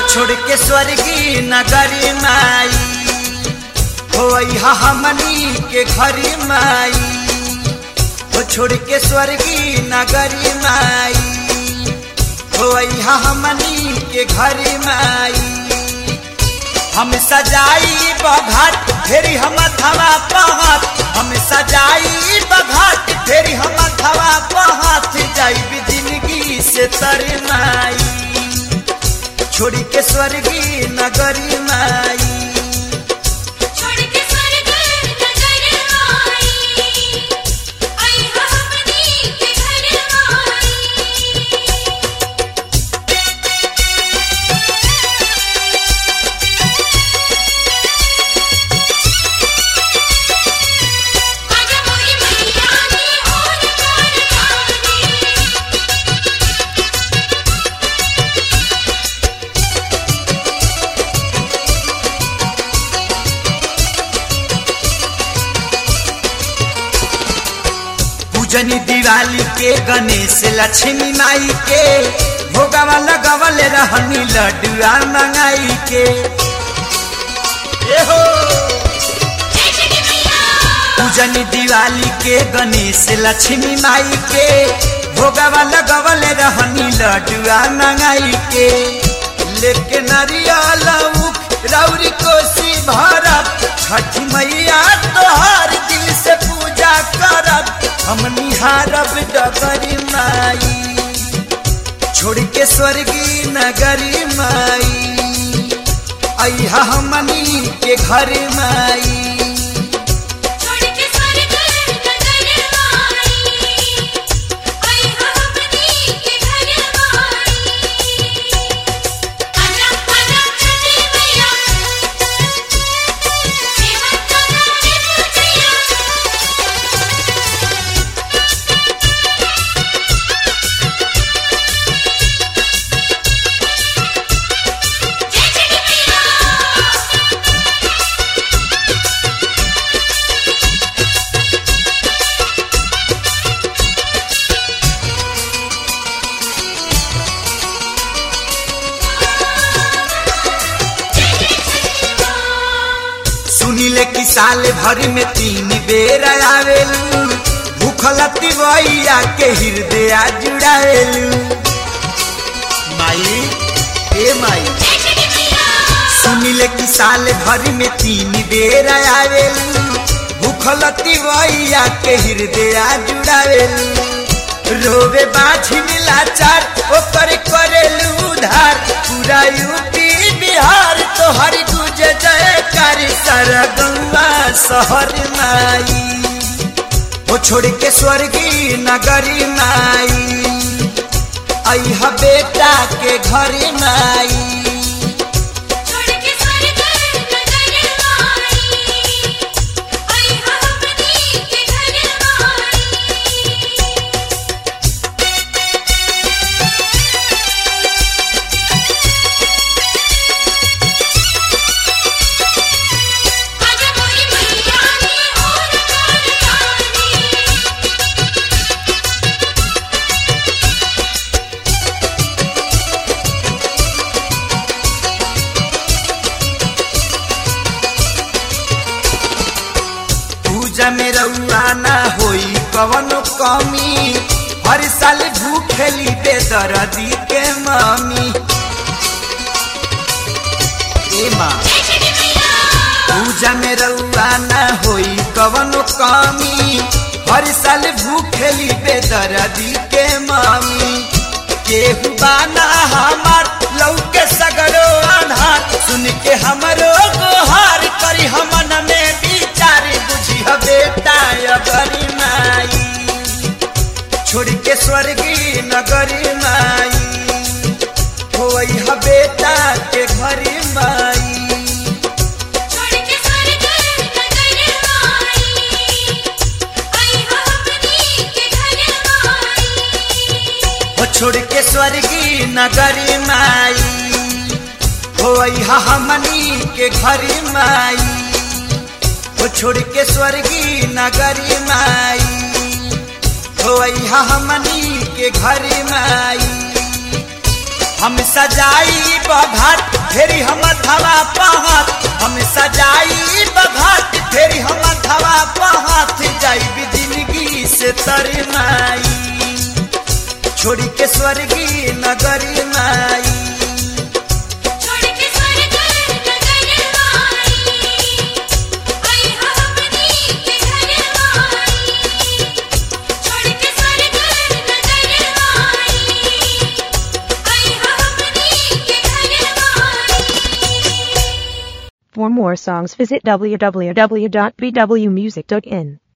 छोड़ के स्वर्गी नगरी माई हो हमनी के घरी माई हो छोड़ के स्वर्गी नगरी माई हो हमनी के घरी माई हम सजाई बघाट फेरी हम थवा पहात हम सजाई बघाट फेरी हम थवा पहात जाई जिंदगी से तरनाई छोड़ी के स्वर्गी नगरी माई छोड़ के स्वर्ग नगर आई आई हमनी के घर आई आजा मोरी मैया नी ओन कर जानी पूजनी दिवाली के गणेश लक्ष्मी माई के भोगवा लगवल रहनी लड्डुआ मंगाई के ए हो जय श्री मैया पूजनी दिवाली के गणेश लक्ष्मी माई के भोगवा लगवल रहनी लड्डुआ मंगाई के लेके नारियल उख रौरी कोसी भरत छठ मैया तोहर दिल से पूजा करब हम निहारब डगरी माई छोड़ के स्वर्गी नगरी माई अहा हमनी के घर माई छोड़ के स्वर्ग नगर आई आई हमनी के घर आई आजा आजा छठी मैया सेवा करने पूजैया जय श्री मैया सुनिले कि साल भर में तीन बेर आवेलू भूखल तिवैया के हृदय जुड़ावेलू माई ए माई जय श्री मैया सुनिले कि साल भर में तीन बेर आवेलू भूखल तिवैया के हृदय जुड़ावेलू रोवे बाझी मिलाचार ओकर करेलू उधार पूरा यूपी बिहार तोहर गुज जयकार सारा गंगा शहर माई ओ छोड़ के स्वर्गी नगरी माई अहा बेटा के घर माई छोड़ के स्वर्ग नगर आई आई हमनी के घर आई आजा मोरी मैया नी ओन कर जानी पूजा में रउआ ना होई कवनो कमी हर साल भूखेली बेदर्दी के मामी ए माँ जय श्री मैया पूजा में रउआ ना होई कवनो कमी हर साल भूखेली बेदर्दी के मामी केहू बाना हमार लौके सगरो आधार सुन के हमरो गोहार करी हमन में विचार बुझी ह बेटा अगरी माई छोड़ के स्वर्गी नगरी माई होई ह बेटा के घरी माई छोड़ के स्वर्ग नगर आई आई हमनी के घर आई हो छोड़ के स्वर्गी नगरी माई हो हमनी के घरी माई हो छोड़ के स्वर्गी नगरी माई हो हमनी के घरी माई हम सजाई बघाट फेरी हम धवा पहात हम सजाई बघाट फेरी हम धवा पहात जाई जिंदगी से तर माई छोड़ी के स्वर्गी नगरी माई छोड़ के स्वर्ग नगर माई आई हो हमनी के घर माई छोड़ के स्वर्ग नगर माई आई हो हमनी के घर माई For more songs visit www.bwmusic.in.